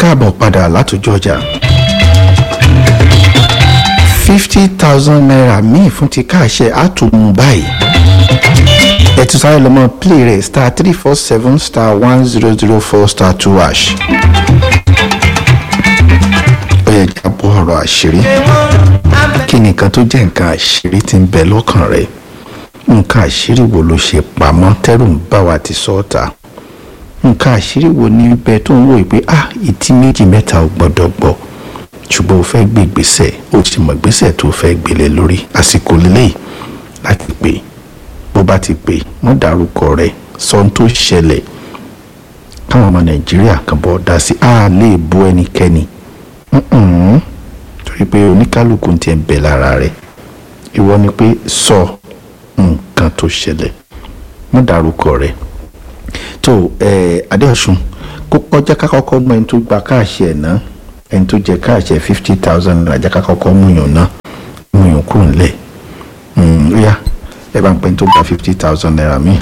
káàbọ̀ padà látòjọ́ ọjà fifty thousand naira míì fún ti káàṣẹ àtúmù báyìí ẹ ti sáré lọ́mọ play rẹ̀ star three four seven star one zero zero four star two hash ó yẹ jábọ̀ ọ̀rọ̀ àṣírí kí ni nǹkan tó jẹ́ nǹkan àṣírí tí ń bẹ lọ́kàn rẹ̀ nǹkan àṣírí wo ló ṣe pamọ́ tẹ́rù ń bá wa ti sọ́ọ̀tà nǹkan àṣírí wo ní bẹ tó ń wò pé ah ìtí méjì mẹ́ta ò gbọ́dọ̀ gbọ́ ṣùgbọ́n o fẹ́ gbé ìgbésẹ̀ o sì mọ̀ ìgbésẹ̀ tó fẹ́ gbélé lórí àsìkò lélẹ́yìí láti pè bó bá ti pè mọ́ dárúkọ rẹ̀ sọ ohun tó ṣẹlẹ̀ káwọn ọmọ nàìjíríà kan bọ́ dá sí a lè bú ẹnikẹ́ni Mm-mm. torí pé oníkálukú ti ń bẹ lára rẹ̀ ìwọ ni pé sọ nǹkan tó ṣẹlẹ̀ mọ́ dárúkọ rẹ̀ tó ẹ adéọ̀sùn kó kọjá ká kọ́kọ́ mọ ẹni tó gba káàṣì ẹ̀ náà ẹni tó jẹ káàṣì ẹ̀ fifty thousand naira jẹ́ ká kọ́kọ́ mú yàn náà mú yàn kúrò nílẹ̀ ó yá ẹ bá ń pẹ́ ẹni tó gba fifty thousand naira míì.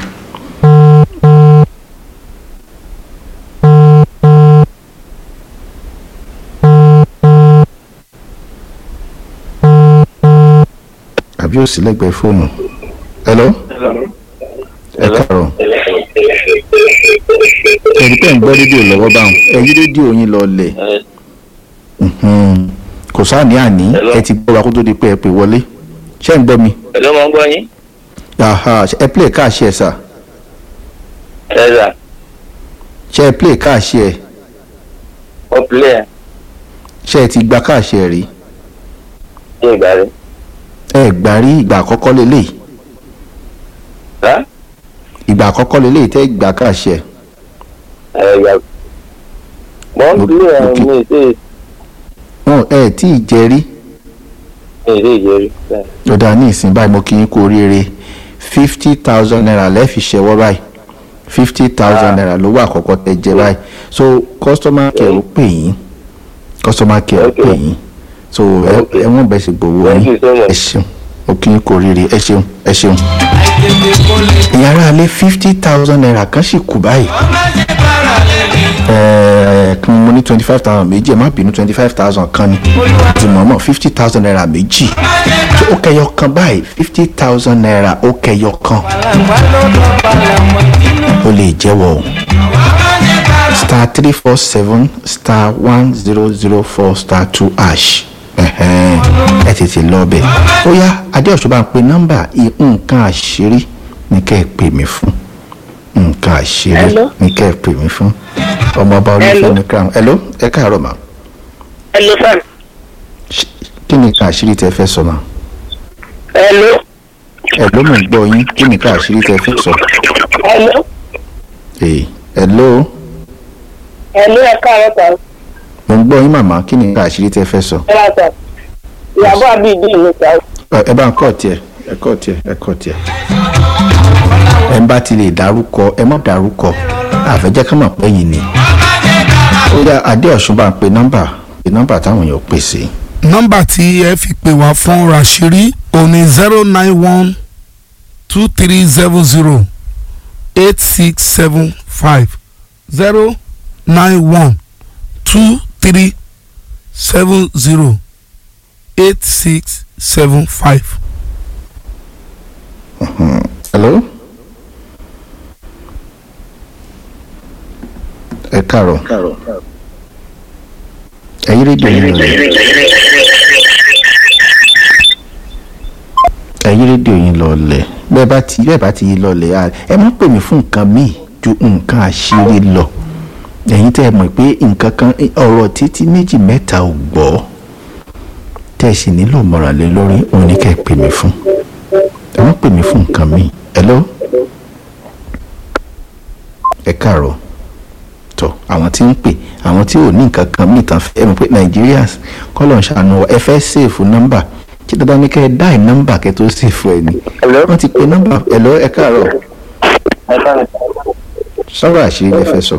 àbí ó sì lẹ́gbẹ̀ẹ́ fóònù. hello ẹ káàárọ̀ ẹni pẹ́ ń gbọ́ rédíò lọ́wọ́ báwọn ẹ yí rédíò yín lọ lẹ̀ kò sáàní àní ẹ ti gbọ́ wa kó tó di pé ẹ pè wọlé ṣé ń gbọ́ mi. Hello, mo ń gbọ́ yín. Aha, ẹ play káàṣì ẹ sà ẹ rà ṣé ẹ play káàṣì ẹ ó pilẹ̀ ṣé ẹ ti gba káàṣì ẹ rí ṣé ìgbà rẹ̀. ẹ gbà rí ìgbà àkọ́kọ́ lélẹ̀ rà ìgbà àkọ́kọ́ lélẹ̀ tẹ́ gbà káàṣì ẹ ẹ yà. mo ń Mo- pilẹ̀ mo kí- mi sí wọn ẹ tí ì jẹ rí mi sí ìjẹ́rí. ọ̀dà ní ìsìn báyìí mo kí yín kú oríire fifty thousand naira lẹ́ẹ̀fi ṣẹwọ́ báyìí fifty thousand Ah. naira lówó àkọ́kọ́ tẹ jẹ báyìí so customer care ó pè yín customer care ó Okay. pè yín so ẹ Okay. ẹ wọ́n bẹ̀ sí gbowó Thank yín you so much. ẹ ṣeun mo kí yín kú oríire ẹ ṣeun ẹ ṣeun. ìyára alẹ́ fifty thousand naira kan sì kù báyìí ẹ̀ẹ́ kan mo ní twenty five thousand méjì ẹ má bínú twenty five thousand kan ni ti mọ̀ọ́mọ̀ fifty thousand naira méjì tó ó kẹyọ kan báyìí fifty thousand naira ó kẹyọ kan ó lè jẹ́wọ́ o star three four seven star one zero zero four star two hash ẹ̀hẹ́n, ẹ tètè lọ bẹ̀ ó yá adéọ̀ṣọ́ bá ń pe nọ́mbà i- nǹkan àṣírí ní kẹ́ ẹ pè mí fún nǹkan àṣírí Hello? ní kẹ́ ẹ pè mí fún ọmọọba olúfẹ́mi crown hello ẹ káàárọ̀ mà Hello, sir. Ṣ- kí ni nǹkan àṣírí tẹ fẹ́ sọ mà Hello. hello mo ń gbọ́ yín kí ni nǹkan àṣírí tẹ fẹ́ sọ Hello. ee hello Hello, ẹ káàárọ̀ sà. mo ń gbọ́ yín màmá kí ni nǹkan àṣírí tẹ fẹ́ sọ Ẹ máa sà. Ìyàbọ̀ àbí ìdí ìlú sà. Ẹ- ẹ bá ń kọ́ tiẹ̀ ẹ kọ́ tiẹ̀ ẹ kọ́ tiẹ̀ ẹ ń bá ti lè dárúkọ ẹ má dárúkọ àfẹ́jẹ́ ká mọ̀ pé yìí ni ó yá adéọ̀sùn bá ń pe nọ́mbà pe nọ́mbà táwọn èèyàn pè sí nọ́mbà tí ẹ fi pè wá fún rashiri òní zero nine one two three seven zero eight six seven five zero nine one two three seven zero eight six seven five. hello ẹ káàárọ̀ ẹ̀yin rédíò yín lọlẹ̀ ẹ̀yin rédíò yín lọlẹ̀ bẹ́ẹ̀ bá ti bẹ́ẹ̀ bá ti yí lọlẹ̀ à ẹ má pè mí fún nǹkan míì ju nǹkan àṣírí lọ ẹ̀yin tẹ́ ẹ mọ̀ pé nǹkan kan ọ̀rọ̀ títí méjì mẹ́ta ò gbọ́ tẹ́ ẹ sì nílò mọ̀ràn lé lórí òun ni kẹ́ ẹ pè mí fún ẹ má pè mí fún nǹkan míì hello ẹ káàárọ̀ tọ àwọn tí ń pè àwọn tí ò ní nǹkan kan míì tán fẹ́ ẹ mọ̀ pé Nigerians kọ́lọ̀ ń ṣàánú wa, ẹ fẹ́ sèfù nọ́mbà kí dandan ní kẹ́ ẹ dáì nọ́mbà kẹ́ tó sèfù ẹ ni Hello? wọ́n ti pe nọ́mbà hello ẹ káàárọ̀ ẹ káàárọ̀. sọ̀rọ̀ àṣírí lẹ fẹ́ sọ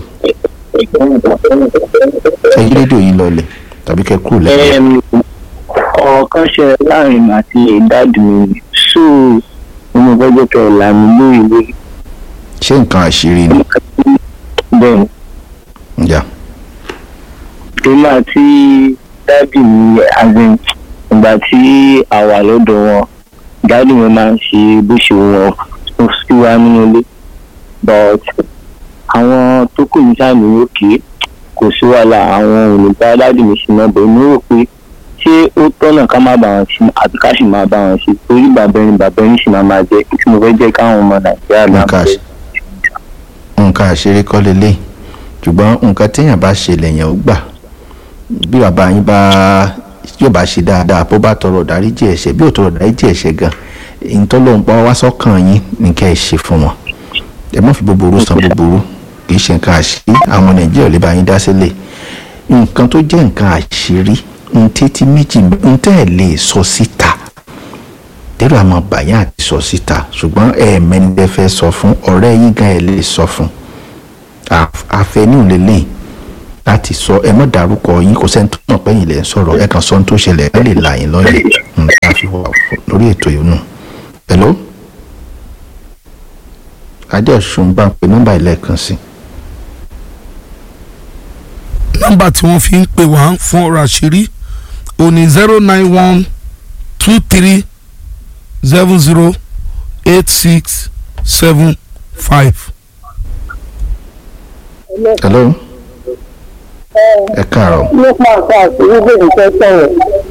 ẹ yí rédíò yín lọlẹ̀ tàbí kẹ́ kúrò lẹ́yìn Em, ọ̀rọ̀ kan ṣe láàrin mi àti ìdádì mi so mo gbọ́dọ̀ kẹ́ ẹ̀ làmì lórí lórí ṣé nǹkan àṣírí ni bẹ́ẹ̀ ǹjà èmi àti dáàdì mi azin ìgbà tí a wà lọ́dọ̀ wọn dáàdì mi máa ń ṣe bó ṣe wọ̀ ọ́ sí wa nínú ilé but àwọn tó kù ní sáà ní òkè kò sí wàhálà àwọn olùgbà dáàdì mi sì náà bẹ̀ mí rò pé ṣé ó tọ́nà ká má bá wọn ṣe àbí ká sì máa bá wọn ṣe torí bàbá ẹni bàbá ẹni sì máa máa jẹ́ kí mo fẹ́ jẹ́ káwọn ọmọ nàìjíríà náà nǹkan àṣ- nǹkan àṣírí kọ́ lélẹ̀ ṣùgbọ́n nǹkan téèyàn bá ṣe lèèyàn ó gbà bí bàbá yín bá yóò bá ṣe dáadáa bó bá tọrọ dáríjì ẹ̀ṣẹ̀ bí ò tọrọ dáríjì ẹ̀ṣẹ̀ gan ìtọ́lọ́ ń pa wá sọ́kàn yín ní kẹ́ ẹ ṣe fún wọn ẹ má fi búburú san búburú kì í ṣe nǹkan àṣírí àwọn nàìjíríà ò lè bá yín dá sílẹ̀ nǹkan tó jẹ́ nǹkan àṣírí ń tẹ́tí méjì ń tẹ́ ẹ̀ lè sọ síta tẹ́lẹ̀ àmọ́ bàyá àti sọ síta ṣùgbọ́n ẹ̀ẹ̀mẹ́ni lẹ fẹ́ sọ fún ọ̀rẹ́ yín gan ẹ̀ lè sọ fún Àf- àfẹnú lélẹ̀ láti sọ ẹ mọ̀ dárúkọ yín kò sẹ́ni tó mọ̀ pé yín lẹ̀ ń sọ̀rọ̀ ẹ kàn sọ ohun tó ṣẹlẹ̀ ẹ lè là yín lọ́yẹ̀ nǹkan àfi wà fún- lórí ètò yìí nù. hello adéọ̀sùn bá ń pe nọ́mbà ìlẹ́ẹ̀kan sí nọ́mbà tí wọ́n fi ń pè wá fún ọ̀rọ̀ àṣírí òní zero nine one two three seven zero eight six seven five. hello ẹ káàárọ̀ nípa nǹkan àṣírí bèbí fẹ́ sọ̀rọ̀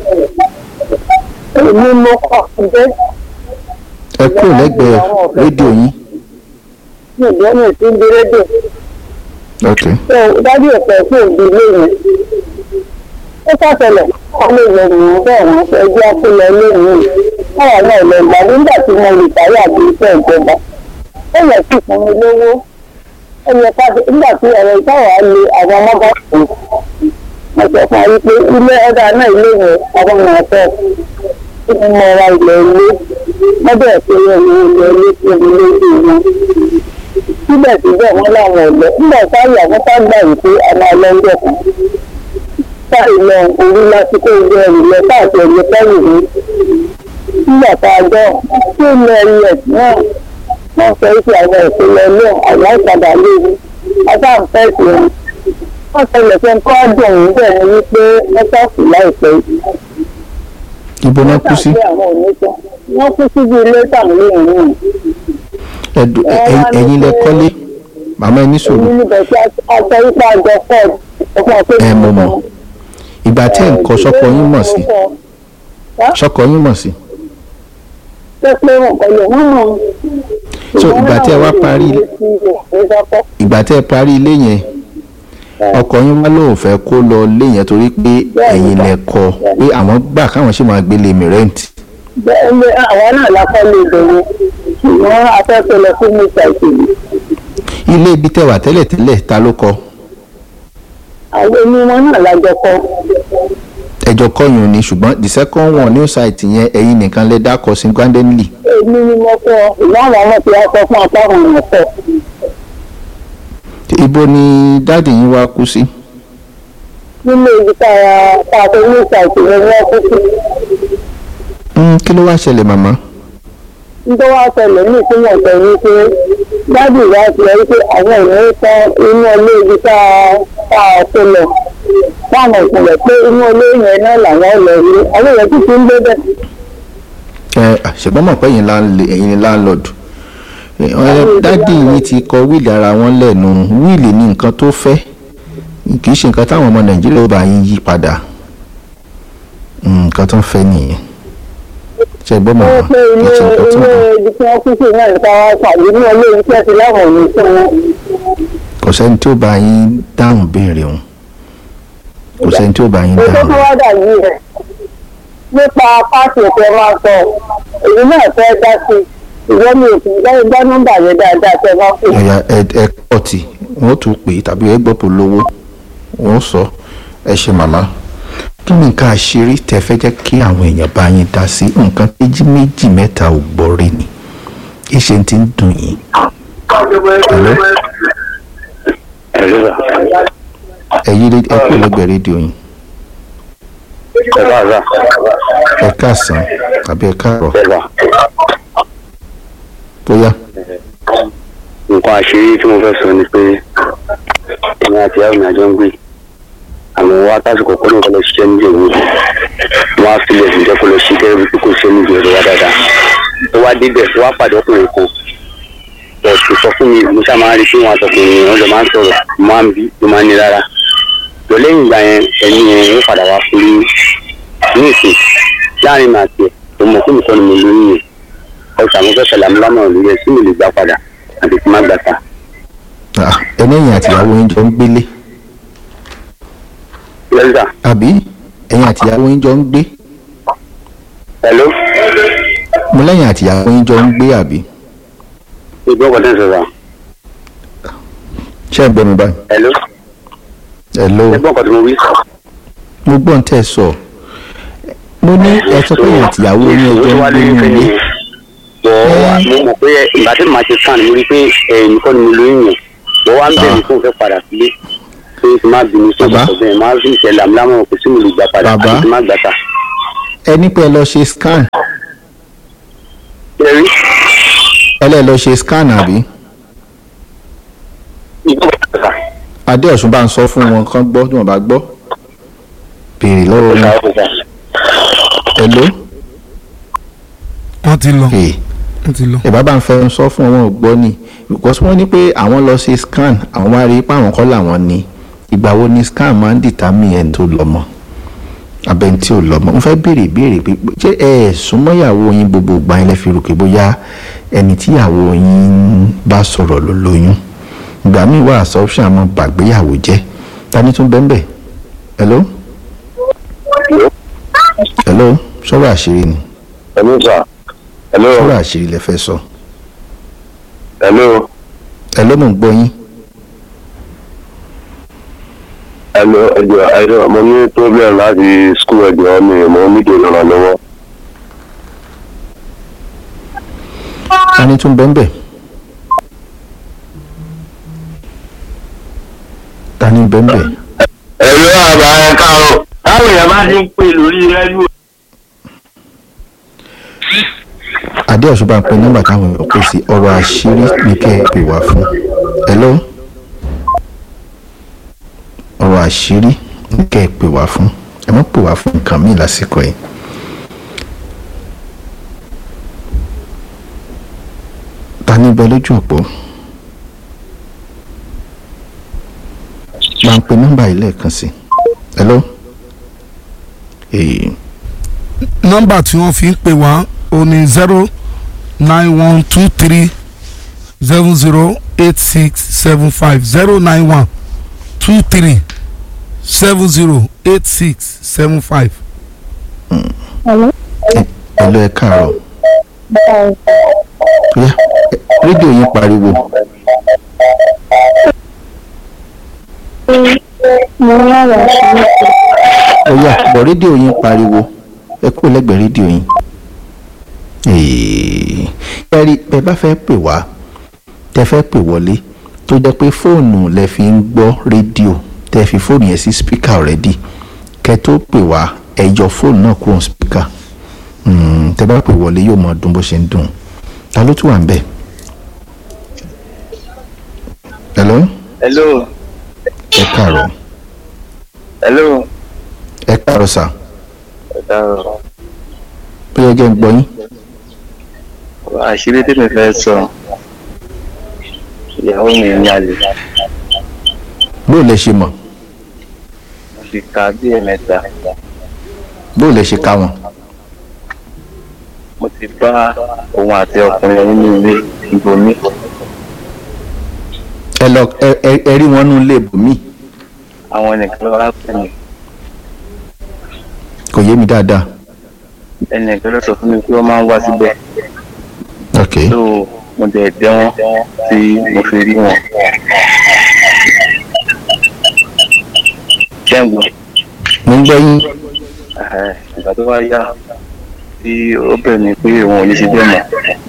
èmi mo kọ̀ ǹjẹ́ ẹ kúrò lẹ́gbẹ̀ẹ́ rédíò yín ǹjẹ́ mi ti ń di rédíò ok tó dájú ọ̀pẹ fún òbí ilé yẹn ó sàtẹlẹ̀ ọmọ ìlẹ̀ nìyẹn bẹ́ẹ̀ wọ́n fẹ́ jẹ́ àpilẹ̀ ilé yìí káwọn náà lọ gbà nígbà tí mo lè tàyè àti iṣẹ́ ìjọba ó yẹ kí fún mi lówó ó yẹ ká nígbà tí ọ̀rọ̀ ìtawà le àwọn ọmọ bá kù mo sọ fún ayé pé ilé ọ̀dà náà ilé yẹn àwọn ọmọ ọ̀fẹ́ kí ni mo ra ilẹ̀ ilé lọ́dọ̀ ẹ̀fẹ́ yẹn ní ilẹ̀ ilé tí mo lé sí wọn síbẹ̀síbẹ̀ wọ́n láwọn ọ̀lẹ́ nígbà táyà wọ́n bá gbà yìí pé àwọn ọlọ́jọ́ kan táyì lọ orí lásìkò ìwé ẹ̀rù lọ káàkiri ẹ̀yẹ táyì rí nígbà tá a gbọ́ tí ó lọ ilẹ̀ náà wọ́n sọ pé àwọn ìpínlẹ̀ náà àwọn ìpadà léwu asáǹfẹ́ sí wọn wọ́n ṣẹlẹ̀ fẹ́ kọ́ dùn ún bẹ́ẹ̀ ni wípé wọ́n sọ́ọ̀fù láìpẹ́ ibo náà kú sí wọ́n kú síbi ilé tàbí lóyún náà Ẹ̀dù- ẹ- ẹ- ẹ̀yin lẹ kọ́lé màmá ẹ ní sùúrù èyí níbẹ̀ tí aṣọ ipa àjọ ford ọkọ̀ pé ẹ mọ̀ mọ̀ ìgbà tẹ́ ẹ̀ ń kọ́ sọ́kọ yín mọ̀ sí sọ́kọ yín mọ̀ sí pé pé wọn kọ lè wọn mọ. So, ìgbà tí ẹ wá parí- ìgbà tẹ́ ẹ parí ilé yẹn ọkọ yín wá lóun fẹ́ kó lọ ilé yẹn torí pé ẹ̀yin lẹ kọ́ pé àwọn gbà káwọn ṣì máa gbélé mi rẹ́ǹtì bẹ́ẹ̀ ni àwọn náà lápá lè bẹ̀rẹ̀ ṣùgbọ́n afẹ́fẹ́ lọ fún mi ṣàìsèlú. ilé ibi tẹ́ wà tẹ́lẹ̀ tẹ́lẹ̀ ta ló kọ́ àwọn onímọ̀ náà lájọ kọ́. ẹjọ́ kọ́yún ni ṣùgbọ́n the second one new site yẹn ẹ̀yin nìkan lẹ dákọ̀ sí grandenly èmi ni mo kọ́ ìwọ́n àwọn ọmọ tí wọ́n sọ fún apá àwọn ọmọ kọ́. ibo ni dáàdì yín wá kú sí nílé ibi tá a tá a tó ní ṣàìsèlú ni wọ́n kú sí. Hmm, kí ló wá ṣẹlẹ̀ màmá nítorí wàá ṣẹlẹ̀ ní ìpínlẹ̀ ọ̀sẹ̀ yìí pé dábì wá ti rí pé àwọn ènìyàn tán inú ilé ibi tá a tá a tó lọ fáwọn ìpìlẹ̀ pé inú ilé yẹn náà làwọn lọ rí àwọn èèyàn tún ti ń gbé bẹ́ẹ̀. ẹ ṣùgbọ́n mọ̀ pé ẹ̀yin láńlẹ̀- ẹ̀yin ni láńlọ́ọ̀dù dáàdì yín ti kọ wíìlì ara wọn lẹ́nu wíìlì ní nǹkan tó fẹ́ kì í ṣe nǹkan táwọn ọmọ nàìjíríà ó bá yín yí padà Hmm, nǹkan tó ń fẹ́ nìyẹn ṣe gbọ́ mọ̀ ó wọn pé kì ilé í ṣe nǹkan tó ń ilé bọ̀ ibi tí wọ́n kú sí náà nípa wá pàdé ní ilé iṣẹ́ ti láwọn ò ní fún wọn. kò sẹ́ni tí ó bá yín dáhùn béèrè òun kò sẹ́ni tí ó bá yín ètò dáhùn tó wá dàbí rẹ̀ nípa pàṣẹ tẹ máa sọ èyí náà fẹ́ dá sí ìwọ́n mi ò kì í gbọ́ gbọ́ nọ́mbà yẹn dáadáa tẹ máa fún ẹ̀yà ẹ pọ̀tì wọ́n tún pè é tàbí ẹ gbọ́ polówó wọ́n sọ ẹ ṣe màmá kí ni nǹkan àṣírí tẹ fẹ́ jẹ́ kí àwọn èèyàn bá yín dá sí nǹkan méjì méjì mẹ́ta ò gbọ́ rí ni ìṣe ti ń dùn yín. Hello? ẹ̀rí rà ẹ yí ré- ẹ kú lẹ́gbẹ̀ẹ́ rédíò yín ẹ bá rà ẹ káàsán tàbí ẹ káàrọ̀ ẹ bá bóyá nǹkan àṣírí tí mo fẹ́ sọ ni pé èmi àti ìyá mi àjọ ń gbé àwọn wa tásìkò kó lóun kọ́ lọ ṣiṣẹ́ níbi òwò wọn á filẹ̀ sí jẹ́ kó lọ ṣí kẹ́rẹ́ bí kò ṣe níbi òwò wa dáadáa tó wá débẹ̀ tó wá pàdé ọkùnrin kan pọ̀ tó sọ fún mi mo ṣáà máa ń rí pé wọn àtọkùnrin wọn jọ máa ń sọ̀rọ̀ mo máa ń bí mo máa ń ní rárá lọ lẹ́yìn ìgbà yẹn ẹni yẹn ó padà wá fún mi ní ìsìn láàrin màá tiẹ̀ tó mọ̀ fún mi kọ́ ni mo lóyún yẹn ọ̀sán àwọn fẹ́ sọ̀lá mi lámọ̀ràn lórí ẹ̀ sí mi lè gbà padà àti tí má gbà ta. Ah, ẹni ẹ̀yin àtìyàwó yín jọ ń gbélé lẹ́sà àbí ẹ̀yin àtìyàwó yín jọ ń gbé hello mo lẹ́yìn àtìyàwó yín jọ ń gbé àbí ìgbọ́ ọkọ̀ tẹ́ ń sọ̀rọ̀ ṣé ẹ gbọ́ mi báyìí hello hello ẹgbọ́n ọkọ̀ tí mo wí sọ. mo gbọ́ ń tẹ̀ sọ mo ní ẹ sọ pé ẹ̀yin àtìyàwó yín ẹjọ́ ń gbé ní ilé bọ̀ mo mọ̀ pé ìgbà tí màá ti sàn mo rí pé ẹ̀yìn kọ́ ni mo lóyún yẹn bọ̀ wá ń bẹ̀rẹ̀ fún fẹ́ padà sílé pé kí n má bínú sí Bàbá. ọ̀sọ̀ bẹ́ẹ̀ máa fi ìṣẹ̀lẹ̀ àmúlámọ̀ kò sí mo lè gbà padà Bàbá. àti kí n má gbà ta. ẹ ní pé ẹ lọ ṣe scan ṣe rí ẹ lẹ́ lọ ṣe scan àbí ìgbọ́ ọ̀sà adéọ̀sùn bá ń sọ fún wọn kán gbọ́ tí wọ́n bá gbọ́ béèrè lọ́wọ́ ọ̀sà wọn ọ̀sà hello wọ́n ti lọ ee wọ́n ti lọ. ìbá bá ń fẹ́ sọ fún wọn ò gbọ́ ni because wọ́n ní pé àwọn lọ ṣe scan àwọn wá rí i pé àwọn kọ́ làwọn ní ìgbà wo ni scan máa ń determine ẹni tó lọ́mọ abẹ́ni tí ò lọ́mọ mo fẹ́ béèrè ìbéèrè pé ṣé ẹ ẹ̀ súnmọ́ ìyàwó yín gbogbo ìgbà yín lẹ́ fi rò pé bóyá ẹni tí ìyàwó yín bá sọ̀rọ̀ ló lóyún ìgbà míì wà assumption àmọ́ bàgbéyàwó jẹ́ tani tún bẹ́ẹ̀ bẹ́ẹ̀ hello hello sọ̀rọ̀ àṣírí ni hello sà hello sọ̀rọ̀ àṣírí lẹ fẹ́ sọ hello hello mò ń gbọ́ yín. hello ẹjọ ẹjọ mo ní problem láti school ẹjọ mi mo nílò ìrànlọ́wọ́. tani tún bẹ́ẹ̀ bẹ́ẹ̀ tani bẹ́ẹ̀ bẹ́ẹ̀ ẹ̀rọ àbá ẹ̀ káàrọ̀ táwọn èèyàn bá ti ń pè lórí rẹ́díò. adéọ̀sùn bá ń pe nọ́mbà táwọn èèyàn kò sí ọ̀rọ̀ àṣírí ní kẹ́ ẹ pè wá fún hello ọ̀rọ̀ àṣírí ní kẹ́ ẹ pè wá fún ẹ má pè wá fún nǹkan míì lásìkò yìí. tani bẹ lójú òpó máa ń pe nọ́mbà yìí lẹ́ẹ̀kan sí hello. Hey. nọ́mbà tí wọ́n fi ń pè wá o ní zero nine one two three seven zero eight six seven five zero nine one two three seven zero eight six seven five. Hello? hello ẹ káàárọ̀ bóyá rédíò yín pariwo mo ń rárá sí bóyá bọ̀ rédíò yín pariwo ẹ kúrò lẹ́gbẹ̀ẹ́ rédíò yín. kẹ́rí ẹ bá fẹ́ pè wá tẹ fẹ́ pè wọlé tó jẹ́ pé fóònù lẹ fi ń gbọ́ rédíò tẹ fi fóònù yẹn sí spíkà already kẹ́ tó pè wá ẹ yọ fóònù náà kúrò spíkà tẹ bá pè wọlé yóò mọ dùn bó ṣe ń dùn ta ló tún wà ń bẹ̀. hello hello ẹ káàárọ̀ hello ẹ káàárọ̀ sà ẹ káàárọ̀ ó yẹ kẹ́ ń gbọ́ yín. àṣírí tí mi fẹ́ sọ ìyàwó mi ní àlè bó lẹ ṣe mọ̀ mo fi ka bí ẹ̀mẹ́ta bó lẹ ṣe ká wọn. mo ti bá òun àti ọkùnrin nínú ilé ibòmí ẹ lọ ẹ ẹ ẹ rí wọn nú ilé ibòmíì àwọn ẹnìkan ló wá pè mí kò yé mi dáadáa. ẹnìkan ló sọ fún mi pé wọ́n máa ń wá síbẹ̀ ok tó mo dẹ̀ dẹ́ wọn tí mo fi rí wọn. jẹ́ǹgbọ́n mo ń gbọ́ yín Ẹ̀hẹ̀, ìgbà tó wá yá tí ó bẹ̀ mí pé òun ò ní ṣe bẹ́ẹ̀ mọ́.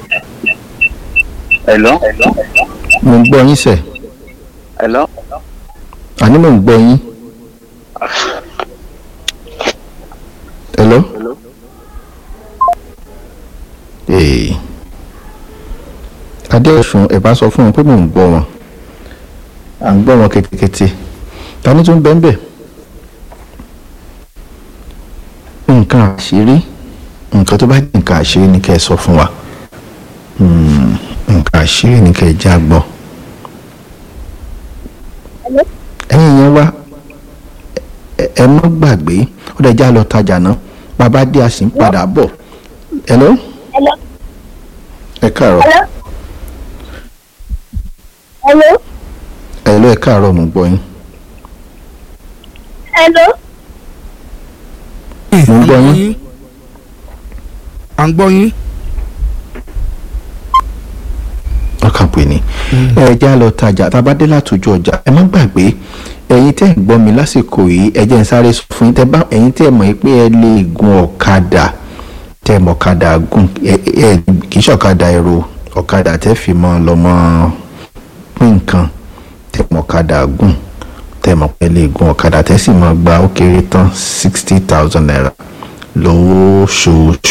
Hello? mo ń gbọ́ yín sẹ̀ Hello? àní mo ń gbọ́ yín. hello. ee adéọ̀sùn ẹ̀ bá sọ fún wọn pé mò ń gbọ́ wọn à ń gbọ́ wọn ketekete ta ni tún bẹ́ẹ̀ bẹ́ẹ̀ nǹkan àṣírí nǹkan tó bá jẹ́ nǹkan àṣírí ni kẹ́ ẹ sọ fún wa Hmm, nǹkan àṣírí ni kẹ́ ẹ já gbọ́. ẹ̀yin yẹn wá ẹ- ẹ má gbàgbé ó dẹ̀ já lọ tajà náà bàbá dé a sì ń padà bọ̀ hello Hello? ẹ káàárọ̀ Hello? Hello? hello ẹ káàárọ̀ mo gbọ́ yín Hello? Mo ń gbọ́ yín. à ń gbọ́ yín. ọkàn pè ní ẹ já lọ tajà tá a bá dé látòjú ọjà ẹ má gbàgbé ẹ̀yin tẹ́ ń gbọ́ mi lásìkò yìí ẹ jẹ́ ń sáré sọ fún yín tẹ́ bá ẹ̀yin tẹ́ mọ̀ pé ẹ lè gun ọ̀kadà tẹ́ mọ̀ ọ̀kadà gùn ẹ ẹ kì í ṣọ̀kadà ẹ̀rọ ọ̀kadà tẹ́ fi mọ́ lọ́mọ pín nǹkan tẹ́ mọ̀ ọ̀kadà gùn tẹ́ mọ̀ pé ẹ lè gun ọ̀kadà tẹ́ sì mọ̀ gba ó kéré tán sixty thousand naira lóṣooṣù